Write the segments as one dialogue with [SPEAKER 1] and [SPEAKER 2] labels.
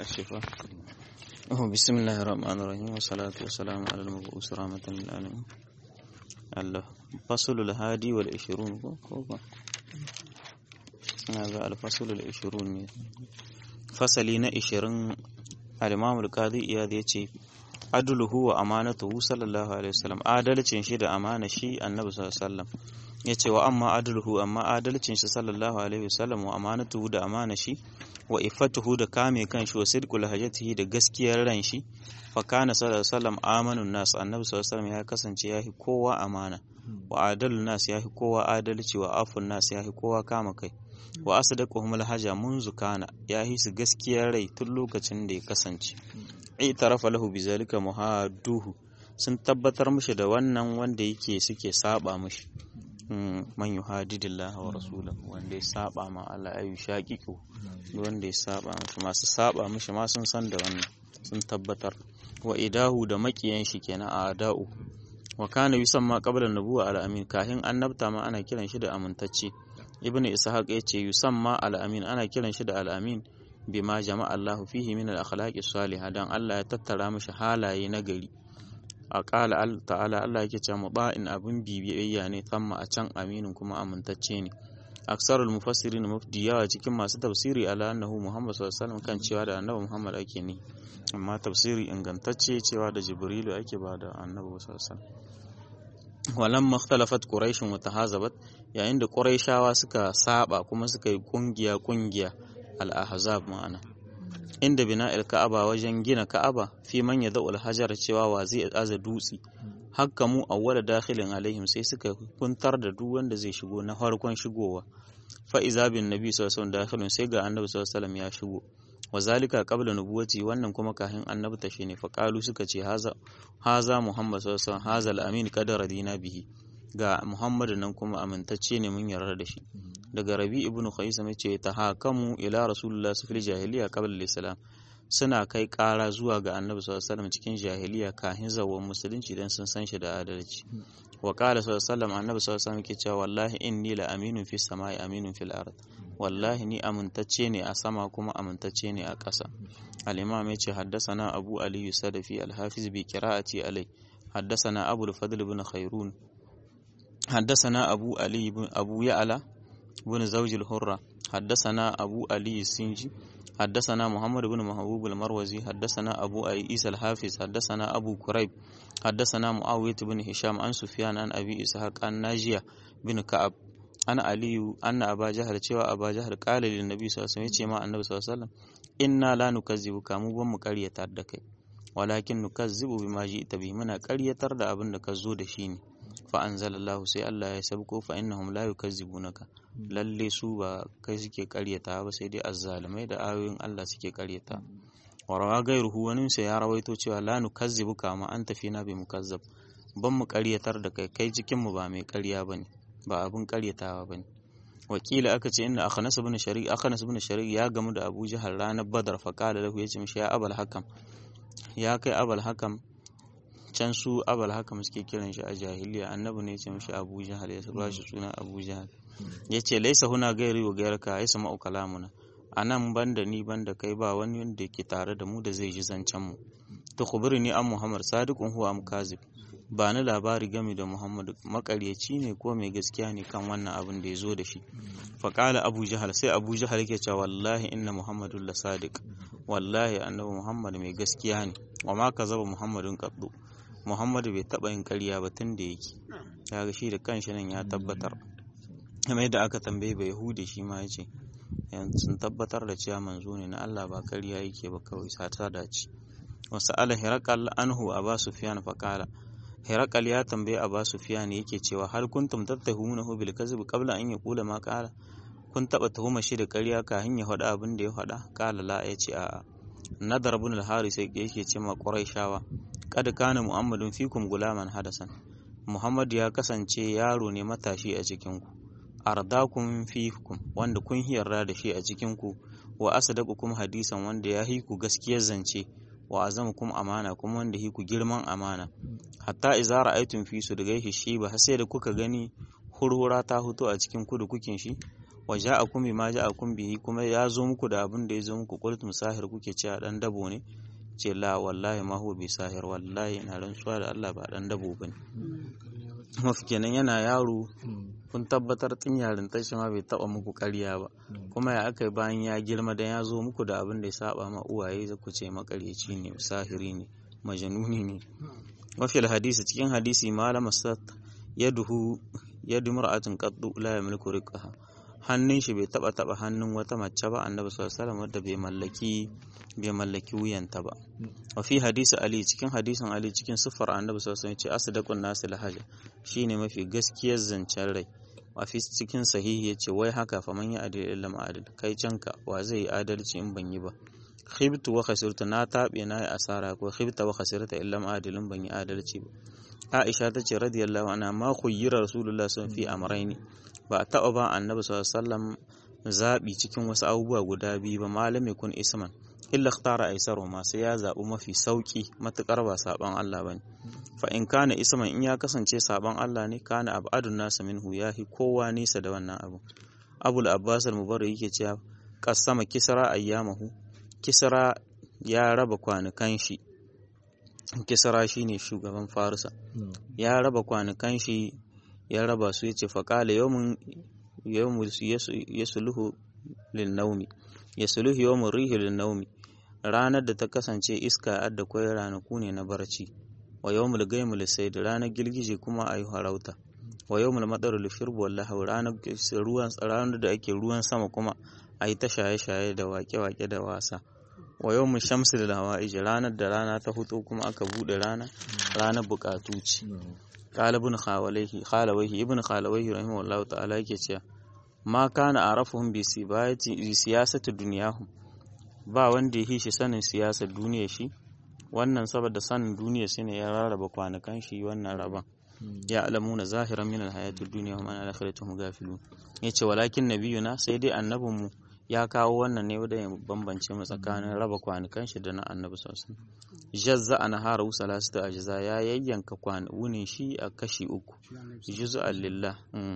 [SPEAKER 1] الشفاء بسم الله الرحمن الرحيم والصلاة والسلام على المبعوث رحمة للعالمين الفصل الهادي والعشرون هذا الفصل العشرون فصلي na ishirin al-Imam al-Qadi Iyad yace adluhu wa amanatuhu sallallahu alaihi wasallam adalcin shi da amana shi annabi sallallahu alaihi wasallam yace wa amma adluhu amma adalcin shi sallallahu alaihi wasallam wa amanatuhu da amana shi wa ifatuhu da kame kan shi wa sidqul hajatihi da gaskiyar ran shi fa kana sallallahu alaihi wasallam amanun nas annabi sallallahu alaihi wasallam ya kasance yahi kowa amana wa adalun nas yahi kowa adalci wa afun nas yahi kowa kama kai wa asdaquhum alhaja munzu kana yahi su gaskiyar rai tun lokacin da ya kasance itarafa lahu bizalika muhaduhu sun tabbatar mishi da wannan wanda yake suke saba mishi man yuhadidillah wa rasulahu wanda ya saba ma Allah ayu shaqiqu wanda ya saba mishi masu saba mishi ma sun san da wannan sun tabbatar wa idahu da makiyan shi kenan a ada'u wa kana yusamma qabla nubuwa al-amin kahin annabta ma ana kiran shi da amintacce ibnu ishaq yace yusamma al-amin ana kiran shi da al-amin bima jama'a Allahu fihi min al-akhlaqi salihah dan Allah ya tattara mishi halaye na gari a ƙala ta'ala Allah yake cewa muba'in abin bibiyayya ne thamma a can aminin kuma amintacce ne aksarul mufassirin mufdi yawa cikin masu tafsiri ala annahu Muhammad sallallahu alaihi wasallam kan cewa da annabi Muhammad ake ne amma tafsiri ingantacce cewa da Jibrilu ake ba da annabi sallallahu alaihi wasallam walamma ikhtalafat quraish wa tahazabat yayin da quraishawa suka saba kuma suka yi kungiya kungiya al-ahzab ma'ana inda bina ka'aba wajen gina ka'aba fi man ya da'ul hajar cewa wa zai aza dutse hakka mu awwala dakhilin alaihim sai suka kuntar da duk wanda zai shigo na farkon shigowa fa iza bin nabi sallallahu alaihi wasallam sai ga annabi sallallahu alaihi wasallam ya shigo wa zalika qabla nubuwati wannan kuma kahin annabi ta shine fa qalu suka ce haza haza muhammad sallallahu alaihi wasallam haza al-amin qadara dina bihi ga muhammadu nan kuma amintacce ne mun yarda da shi daga rabi ibn khaisam yace ta hakamu ila rasulullah fil jahiliya qabla al-islam suna kai ƙara zuwa ga annabi sallallahu alaihi wasallam cikin jahiliya kafin zawon musulunci dan sun san shi da adalci wa qala sallallahu alaihi wasallam annabi sallallahu alaihi wasallam yake cewa wallahi inni la aminun fis samai aminun fil ard wallahi ni amintacce ne a sama kuma amintacce ne a ƙasa al-imam yace haddathana abu ali sadafi al-hafiz bi qira'ati alai haddathana abu al-fadl ibn khairun حدثنا أبو علي بن أبو يعلى بن زوج الحرة حدثنا أبو علي السنجي حدثنا محمد بن محبوب المروزي حدثنا أبو عيسى الحافظ حدثنا أبو كريب حدثنا معاوية بن هشام عن سفيان عن أبي إسحاق عن ناجية بن كعب أنا علي أن أبا جهل cewa أبا جهل قال للنبي صلى الله عليه وسلم ما النبي صلى الله عليه وسلم إنا لا نكذبك mu ban mu ƙaryatar da kai walakin nukazzibu bima ji'ta bihi muna ƙaryatar da abin da ka zo da shi ne fa anzalallahu sai Allah ya sabko fa innahum la yukazzibunaka lalle su ba kai suke karyata ba sai dai azzalimai da ayoyin Allah suke karyata wa rawa gairuhu wani sai ya rawaito cewa la nukazzibuka ma anta fina bi mukazzab ban mu karyatar da kai kai cikin mu ba mai karya bane ba abun karyatawa bane wakila aka ce inna akhnas ibn shariq akhnas ibn shariq ya gamu da Abu Jahal ranar Badar fa kala lahu yace mishi ya abal hakam ya kai abal hakam can su abal haka suke kiran shi a jahiliya annabi ne ce mishi abu jahal ya ba shi suna abu jahal ya ce laisa huna gairi wa gairaka ya sama kalamuna a nan banda ni banda kai ba wani wanda ke tare da mu da zai ji zancen mu ta kubiri ni an muhammad sadiqun huwa am kazib ba ni labari game da muhammad makaryaci ne ko mai gaskiya ne kan wannan abin da ya zo da shi faƙala abu jahal sai abu jahal yake cewa wallahi inna muhammadun la sadiq wallahi annabi muhammad mai gaskiya ne wa ma kazaba muhammadun qaddu Muhammadu bai taɓa yin ƙarya ba tun da yake ya ga shi da kanshi nan ya tabbatar kamar yadda aka tambaye ba Yahudi shi ma yace sun tabbatar da cewa manzo ne na Allah ba ƙarya yake ba kawai sata dace wasu ala hirakal anhu aba sufyan fa qala hirakal ya tambaye aba sufyan yake cewa hal kuntum tattahunahu bil kadhib qabla an yaqula ma qala kun taɓa tuhuma shi da ƙarya kafin ya faɗa abin da ya faɗa qala la yace a'a nadar ibn al-haris yake ce ma quraishawa kad kana muhammadun fikum gulaman hadasan muhammad ya kasance yaro ne matashi a cikin ku ardakum fikum wanda kun yarda da shi a cikin ku wa asdaqukum hadisan wanda ya hiku gaskiyar zance wa azamukum amana kuma wanda hiku girman amana hatta idza ra'aytum fi su daga shi ba sai da kuka gani hurhura ta huto a cikin kudu kukin shi wa ja'akum bima ja'akum bihi kuma ya zo muku da abin da ya zo muku qultum sahir kuke cewa dan dabo ne ce la wallahi ma huwa bi sahir wallahi ina rantsuwa da Allah ba dan dabo bane mafi kenan yana yaro kun tabbatar tun yarin tashi ma bai taba muku ƙarya ba kuma ya aka bayan ya girma dan ya zo muku da abin da ya saba ma uwaye za ku ce makaryaci ne sahiri ne majanuni ne mafi hadisi cikin hadisi malama sat yaduhu yadu mar'atin qaddu la yamliku riqaha hannun shi bai taba taba hannun wata mace ba annabi sallallahu alaihi wasallam wadda bai mallaki bai mallaki wuyanta ba wa fi hadisi ali cikin hadisin ali cikin siffar annabi sallallahu alaihi wasallam ce asdaqun nasi lahaja shine mafi gaskiyar zancen rai wa fi cikin sahihi yace wai haka fa man ya adil illa ma adil kai canka wa zai yi adalci in ban yi ba khibtu wa khasirtu na tabe na yi asara ko khibta wa khasirta illa ma adilin ban yi adalci ba Aisha ta ce radiyallahu anha ma khuyyira rasulullah sun fi amrayni ba a taɓa ba annabi sallallahu alaihi wasallam zaɓi cikin wasu abubuwa guda biyu ba malami kun isman illa ikhtara aisaru ma sai ya zaɓi mafi sauki matukar ba saban Allah bane fa in kana isman in ya kasance saban Allah ne kana abadun nasa minhu yahi kowa nisa da wannan abu abul abbas al-mubarak yake cewa qasama kisra ayyamahu kisra ya raba kwanukan shi kisra shine shugaban farisa ya raba kwanukan shi ya raba su yace faqala yawmun yawmu yasluhu lin naumi yasluhu yawmun rihi lin naumi ranar da ta kasance iska adda kwai ranaku ne na barci wa yawmul gaimul sayd ranar girgije kuma ayi harauta wa yawmul madarul shurb wallahu ranar ruwan ranar da ake ruwan sama kuma ayi ta shaye-shaye da wake-wake da wasa wa yau mu shamsu da hawa'ij ranar da rana ta hutu kuma aka bude rana ranar bukatu ce qalibun khawalaihi khalawaihi ibn khalawaihi rahimahullahu ta'ala yake cewa ma kana arafuhum bi sibati bi siyasati dunyahum ba wanda yake shi sanin siyasar duniya shi wannan saboda sanin duniya shine ya rarraba kwanukan shi wannan raban ya alamuna zahiran min alhayatid dunya wa man alakhiratuhum gafilun yace walakin nabiyuna sai dai annabinmu ya kawo wannan ne da ya bambance mu tsakanin raba kwanukan shi da na annabi sosai jazza an haru salasu ajza ya yayyanka wunin shi a kashi uku juz'an lillah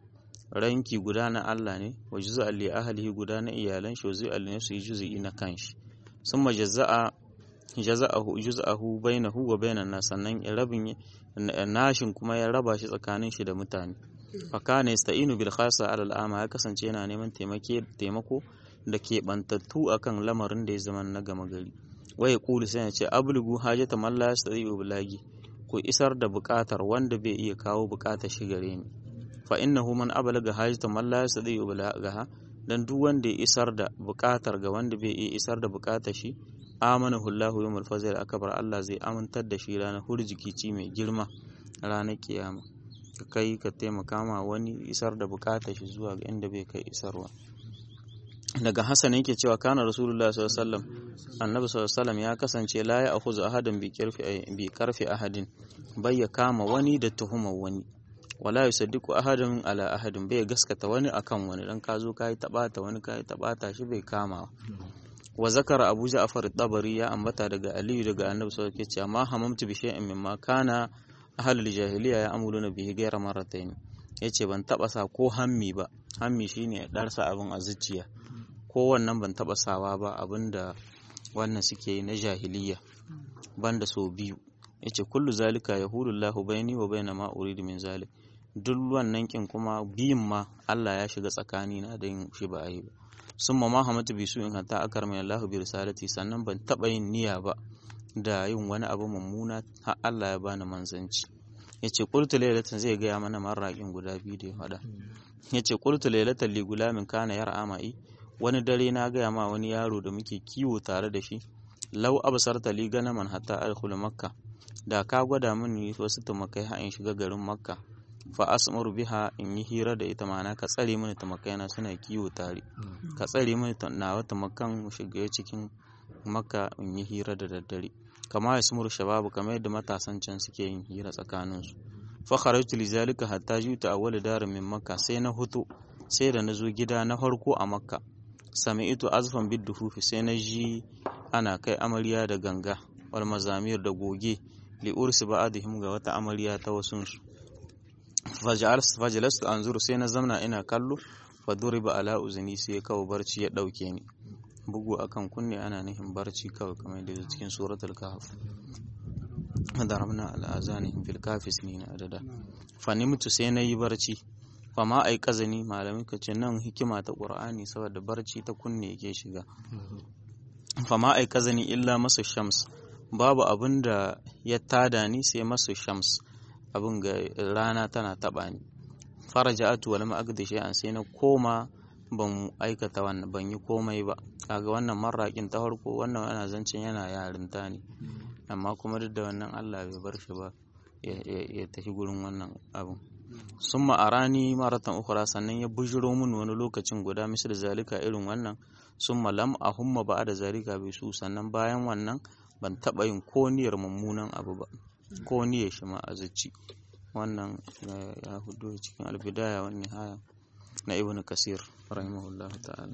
[SPEAKER 1] ranki guda na Allah ne wa juz'an li ahlihi guda na iyalan shi wa juz'an li nafsihi juz'i na kanshi summa jazza'a jaza'ahu juz'ahu bainahu wa bainan nas sannan rabin nashin kuma ya raba shi tsakanin shi da mutane fakana yasta'inu bil khassa ala al'ama ya kasance yana neman taimako da keɓantattu akan lamarin da ya zama na gama gari wai kulu sai ya ce ablugu hajata man la yastati'u bilagi ku isar da buƙatar wanda bai iya kawo buƙatar shi gare ni fa innahu man ablaga hajata man la yastati'u bilagaha dan duk wanda ya isar da buƙatar ga wanda bai iya isar da buƙatar shi amanahu Allahu yawmal fazil akbar Allah zai amintar da shi ranar hurjikici mai girma ranar kiyama ka kai ka taimaka ma wani isar da buƙatar shi zuwa ga inda bai kai isarwa daga Hassan yake cewa kana Rasulullah sallallahu alaihi wasallam Annabi sallallahu alaihi ya kasance la ya akhuzu ahadan bi karfi bi karfi ahadin bai ya kama wani da tuhumar wani wala yusaddiqu ahadan ala ahadin bai gaskata wani akan wani dan ka zo kai tabata wani kai tabata shi bai kama wa zakara Abu Ja'far at-Tabari ya ambata daga Aliyu daga Annabi sallallahu alaihi wasallam ma hamamtu bi shay'in mimma kana ahlul jahiliya ya amuluna bihi ghayra marratayn yace ban taba sa ko hammi ba hammi shine darsa abin a zuciya ko wannan ban taba sawa ba abinda wannan suke yi na jahiliya banda so biyu yace kullu zalika yahulullahu baini wa baina ma uridu min zalik duk wannan kin kuma biyun ma Allah ya shiga tsakani na da yin shi ba yi ba summa ma hamatu bi su in hatta akar min Allah bi risalati sannan ban taba yin niyya ba da yin wani abu mummuna har Allah ya bani manzanci yace qultu laylatan zai gaya mana marraƙin guda biyu da ya faɗa yace qultu laylatan li gulamin kana yar'ama'i wani dare na gaya ma wani yaro da muke kiwo tare da shi lau absarta li ganaman hatta adkhul makka da ka gwada mini wasu tumakai ha in shiga garin makka fa asmaru biha in yi hira da ita mana ka tsare mini tumakai na suna kiwo tare ka tsare mini nawa tumakan mu shiga cikin makka in yi hira da daddare kama ya sumuru shababu kamar yadda matasan can suke yin hira tsakaninsu fa kharajtu li zalika hatta juta awwal darin min makka sai na hutu sai da na zo gida na farko a makka sami'tu azfan bidduhufi sai na ji ana kai amarya da ganga wal mazamir da goge li ursi ba'dihim ga wata amarya ta wasun su fajalastu anzuru sai na zamna ina kallo faduriba ala uzuni sai kawo barci ya dauke ni bugu akan kunne ana nihin barci kawai kamar da cikin suratul kahf darabna ala azanihim fil kafi sinina adada fa nimtu sai nayi barci fa ma ai kazani malamin ka ce nan hikima ta qur'ani saboda barci ta kunne yake shiga fa ma ai kazani illa masu shams babu abin da ya tada ni sai masu shams abin ga rana tana taba ni faraja'atu wal ma'agdi shay'an sai na koma ban aikata wannan ban yi komai ba kaga wannan marraƙin ta farko wannan ana zancen yana yarinta ne amma kuma duk da wannan Allah bai bar shi ba ya tafi gurin wannan abin sun ma'arani maratan ukura sannan ya bujiro min wani lokacin guda misal zalika irin wannan sun lam a humma ba da zalika bai su sannan bayan wannan ban taɓa yin ko niyyar mummunan abu ba ko niyyar shi ma a zuci wannan ya hudu cikin albidaya wani haya na ibn kasir rahimahullah ta'ala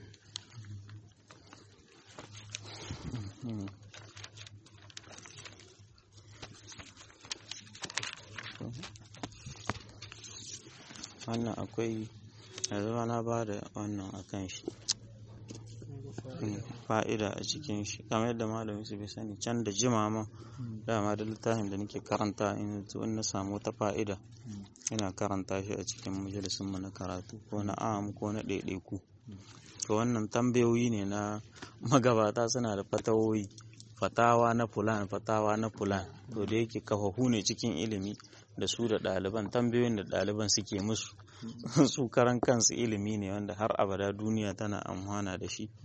[SPEAKER 1] wannan akwai yanzu na ba da wannan a kan shi fa'ida a cikin shi kamar yadda malami su bai sani can da jima ma dama da littafin da nake karanta in na samu wata fa'ida ina karanta shi a cikin majalisunmu na karatu ko na am ko na ɗaiɗaiku to wannan tambayoyi ne na magabata suna da fatawoyi fatawa na fulan fatawa na fulan to da yake kafafu ne cikin ilimi da su da ɗaliban tambayoyin da ɗaliban suke musu su karan kansu ilimi ne wanda har abada duniya tana amfana da shi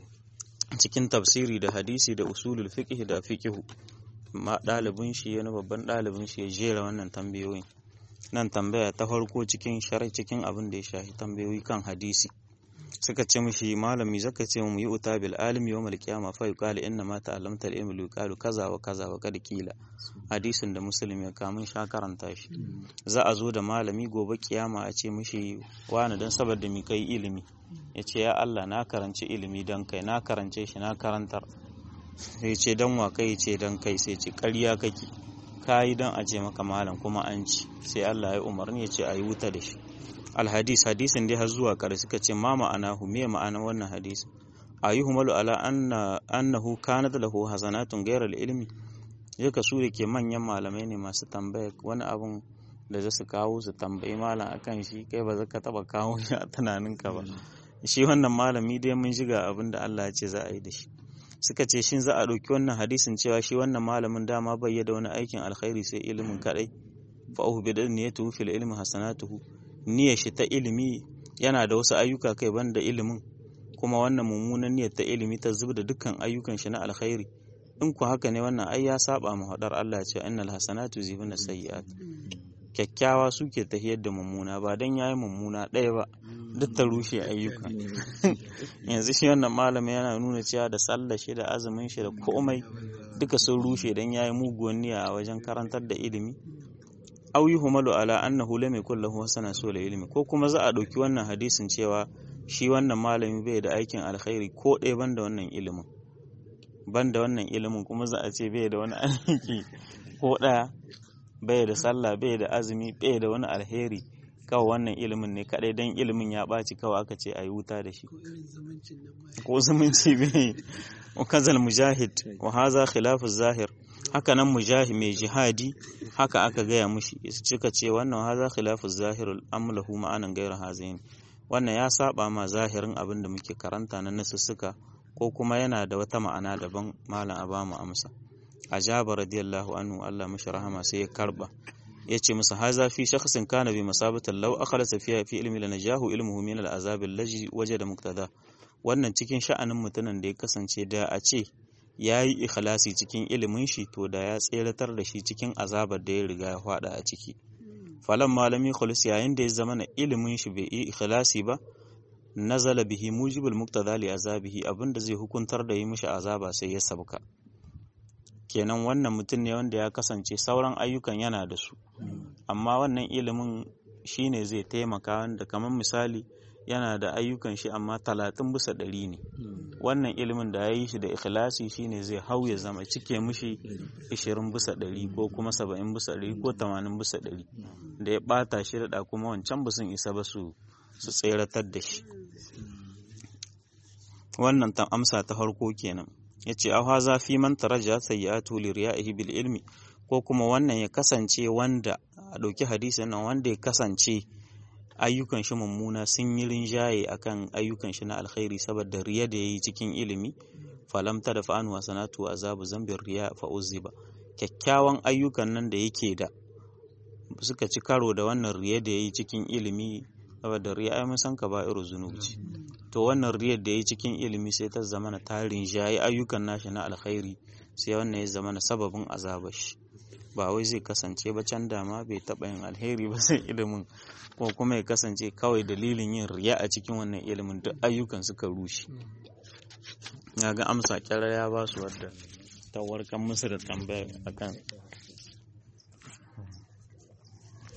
[SPEAKER 1] cikin tafsiri da hadisi da usulul fiqh da fiqh ma ɗalibin shi wani babban ɗalibin shi ya jera wannan tambayoyin nan tambaya ta farko cikin shari'a cikin abin da ya shafi tambayoyi kan hadisi suka ce mishi malami zaka ce mu yi uta bil alim yawm al qiyama fa yuqalu inna ma ta'allamta al ilmi yuqalu kaza wa kaza wa kad kila hadisin da muslim ya kamun sha karanta shi za a zo da malami gobe kiyama a ce mishi wani dan saboda mi kai ilimi ya ce ya Allah na karanci ilimi dan kai na karance shi na karantar sai ce dan wa kai ce dan kai sai ce ƙarya kake kayi dan a ce maka malam kuma an ci sai Allah ya umarni ya ce a yi wuta da shi alhadis hadisin dai har zuwa kare suka ce ma ma'anahu me ma'anar wannan hadisi ayyuhumalu ala anna annahu kanat lahu hasanatun ghayra ilmi yaka su ke manyan malamai ne masu tambaya wani abun da za su kawo su tambayi malam akan shi kai ba za ka taba kawo shi a tunaninka ba shi wannan malami dai mun shiga abin da Allah ya ce za a yi da shi suka ce shin za a ɗauki wannan hadisin cewa shi wannan malamin dama bai da wani aikin alkhairi sai ilimin kadai fa uhu bi niyyatuhu fil ilmi hasanatuhu niyyar shi ta ilimi yana da wasu ayyuka kai banda ilimin kuma wannan mummunan niyyar ta ilimi ta zub da dukkan ayyukan shi na alkhairi in ku haka ne wannan ai ya saba mu hadar Allah ce innal hasanatu zibuna sayyi'at kyakkyawa suke tahiyar da mummuna ba dan yayi mummuna ɗaya ba duk ta rushe ayyuka yanzu shi wannan malamin yana nuna cewa da sallar shi da azumin shi da komai duka sun rushe dan yayi muguwan niyya a wajen karantar da ilimi aw yuhmalu ala annahu lam yakul lahu hasana sul ilmi ko kuma za a dauki wannan hadisin cewa shi wannan malami bai da aikin alkhairi ko ɗaya banda wannan ilimin banda wannan ilimin kuma za a ce bai da wani aiki ko ɗaya bai da sallah bai da azumi bai da wani alheri kawai wannan ilimin ne kadai dan ilimin ya ɓaci kawai aka ce a yi wuta da shi ko zumunci bai wa kazal mujahid wa haza khilafu zahir haka nan mujahid mai jihadi haka aka gaya mushi suka ce wannan haza khilafu zahirul amlahu ma'anan gairu hazain wannan ya saba ma zahirin abin da muke karanta na nasussuka ko kuma yana da wata ma'ana daban malam a bamu amsa ajaba radiyallahu anhu Allah mashi rahama sai ya karba yace musu haza fi shakhsin kana bi masabatan law akhlasa fiha fi ilmi lanajahu ilmuhu min al'azab allazi wajada muqtada wannan cikin sha'anin mutumin da ya kasance da a ce ya yi ikhlasi cikin ilimin shi to da ya tseratar da shi cikin azabar da ya riga ya fada a ciki falan malami khulus yayin da ya zama na ilimin shi bai yi ikhlasi ba nazala bihi mujibul muqtada li azabihi abinda zai hukuntar da yi mishi azaba sai ya sabka kenan wannan mutum ne wanda ya kasance sauran ayyukan yana da su amma wannan ilimin shine zai taimaka wanda kamar misali yana da ayyukan shi amma talatin bisa ɗari ne wannan ilimin da ya yi shi da ikhlasi shine zai hau ya zama cike mushi ishirin bisa ɗari ko kuma saba'in bisa ɗari ko tamanin bisa ɗari da ya ɓata shi da kuma wancan ba sun isa ba su su tseratar da shi wannan ta amsa ta farko kenan yace aw haza fi man taraja sayyi'atu li riya'ihi bil ilmi ko kuma wannan ya kasance wanda a ɗauki hadisin nan wanda ya kasance ayyukan shi mummuna sun yi rinjaye akan ayyukan shi na alkhairi saboda riya da yayi cikin ilimi falam ta da fa'anu hasanatu azabu zambin riya fa uziba kyakkyawan ayyukan nan da yake da suka ci karo da wannan riya da yayi cikin ilimi saboda riya ai mun san ka ba irin zunubi to wannan riyar da yayi cikin ilimi sai ta zama na tarin jayi ayyukan nashi na alkhairi sai wannan ya zama na sababin azabar shi ba wai zai kasance ba can dama bai taɓa yin alheri ba sai ilimin ko kuma ya kasance kawai dalilin yin riya a cikin wannan ilimin duk ayyukan suka rushe ya ga amsa kyara ya ba su wadda ta warkan musu da tambaya akan